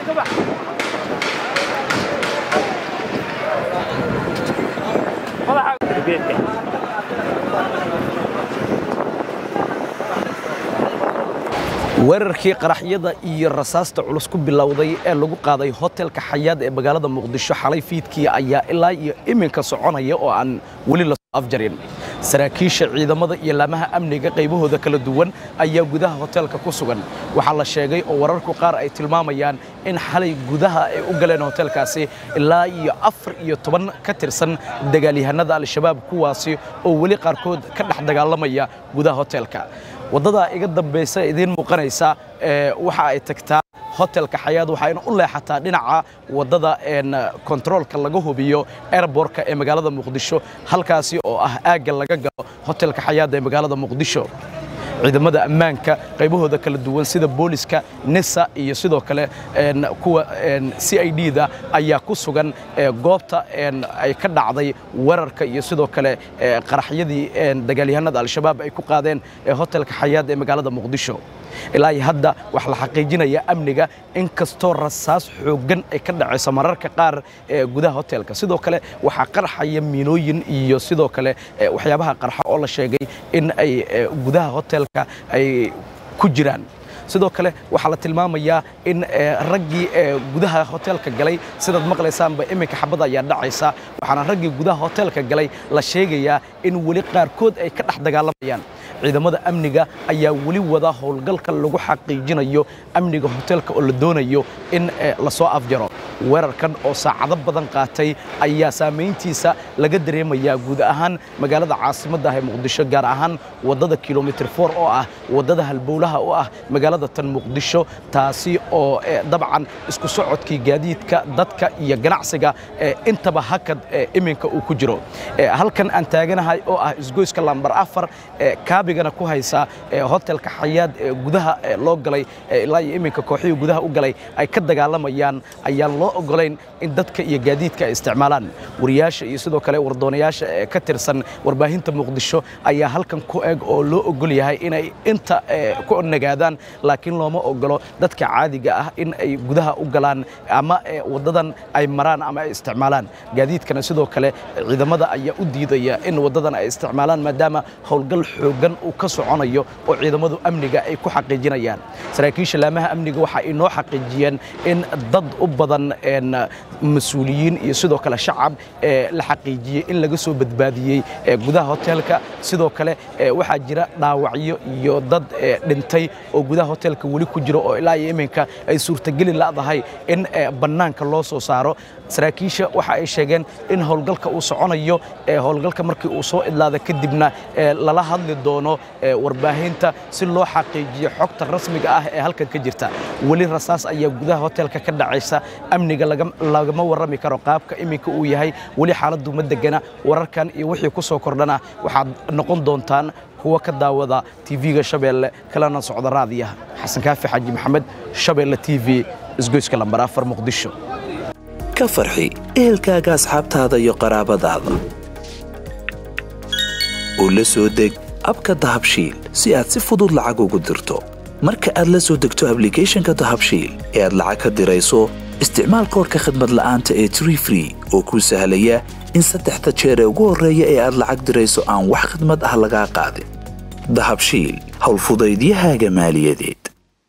weerarkii qaraxyada iyo rasaasta culus ku bilowday ee lagu qaaday hotelka xayaad ee magaalada muqdisho xalay fiidkii ayaa ilaa iyo iminka soconaya oo aan weli la soo afjarin saraakiisha ciidamada iyo laamaha amniga qaybahooda kala duwan ayaa gudaha hotelka ku sugan waxaa la sheegay oo wararku qaar ay tilmaamayaan in xalay gudaha ay u galeen hotelkaasi ilaa iyo afar iyo toban ka tirsan dagaalyahanada al-shabaab kuwaasi oo weli qaarkood ka dhex dagaalamaya gudaha hotelka waddadaa iga dambaysa idiin muuqanaysa waxa ay tagtaa hotelka xayaad waxayna u leexataa dhinaca waddada kontaroolka laga hubiyo airbortka ee magaalada muqdisho halkaasi oo ah aagga laga galo hotelka xayaad ee magaalada muqdisho ciidamada ammaanka qaybahooda kala duwan sida booliska nisa iyo sidoo kale kuwa c i d da ayaa ku sugan goobta ay ka dhacday weerarka iyo sidoo kale qaraxyadii dagaalyahanada al-shabaab ay ku qaadeen hotelka xayaad ee magaalada muqdisho ilaa iyo hadda waxaa la xaqiijinaya amniga in kastoo rasaas xooggan ay ka dhacayso mararka qaar gudaha hotelka sidoo kale waxaa qarxaya miinooyin iyo sidoo kale waxyaabaha qarxa oo la sheegay in ay gudaha hotelka ay ku jiraan sidoo kale waxaa la tilmaamayaa in raggii gudaha hotelka galay sidaad maqlaysaanba iminka xabada ayaa dhacaysa waxaana raggii gudaha hotelka galay la sheegayaa in weli qaarkood ay ka dhex dagaalamayaan ciidamada amniga ayaa weli wada howlgalka lagu xaqiijinayo amniga hotelka oo la doonayo in lasoo afjaro weerarkan oo saacado badan qaatay ayaa saamayntiisa laga dareemayaa guud ahaan magaalada caasimadda ah ee muqdisho gaar ahaan waddada kilomitr for oo ah waddada halbowlaha u ah magaalada tan muqdisho taasi oo dabcan isku socodkii gaadiidka dadka iyo ganacsiga intaba hakad iminka uu ku jiro halkan aan taaganahay oo ah isgoyska lambar afar kaabigana ku haysa hotelka xayaad ee gudaha loo galay ilaa iyo iminka kooxihii gudaha u galay ay ka dagaalamayaan ayaan loo ogolayn in dadka iyo gaadiidka ay isticmaalaan wariyaasha iyo sidoo kale wardoonayaasha ee ka tirsan warbaahinta muqdisho ayaa halkan ku eg oo loo ogol yahay inay inta ku nagaadaan laakiin looma ogolo dadka caadiga ah in ay gudaha u galaan ama waddadan ay maraan ama ay isticmaalaan gaadiidkana sidoo kale ciidamada ayaa u diidaya in waddadan ay isticmaalaan maadaama howlgal xooggan uu ka soconayo oo ciidamadu amniga ay ku xaqiijinayaan saraakiisha laamaha amniga waxa ay noo xaqiijiyeen in dad u badan mas-uuliyiin iyo sidoo kale shacab la xaqiijiyey in laga soo badbaadiyey gudaha hotelka sidoo kale waxaa jira dhaawacyo iyo dad dhintay oo gudaha hotelka weli ku jiro oo ilaa iyo iminka ay suurtageli la'dahay in bannaanka loo soo saaro saraakiisha waxa ay sheegeen in howlgalka uu soconayo howlgalka markii uu soo idlaada kadibna lala hadli doono warbaahinta si loo xaqiijiyo xogta rasmiga ah ee halkan ka jirta weli rasaas ayaa gudaha hotelka ka dhacaysa amniga lagama warrami karo qaabka iminka uu yahay weli xaaladdu ma degana wararkan iyo wixii ku soo kordhana waxaad noqon doontaan kuwa ka daawada tv-ga shabeelle kalena socda raadiyaha xasan kaafi xaaji maxamed shabeelle t v isgoyska lambar afar muqdisho ka farxi ehelkaaga asxaabtaada iyo qaraabadaada oo la soo deg abka dahabshiil si aad si fudud lacag ugu dirto marka aad la soo degto ablicathonka dahabshiil ee aad lacag ka dirayso isticmaal koorka khadmad la'aanta ee tree free oo kuu sahlaya in saddexda jeer ee ugu horreeya ee aad lacag dirayso aan wax khadmad ah lagaa qaadin dahabshiil howlfudaydiyahaaga maaliyadeed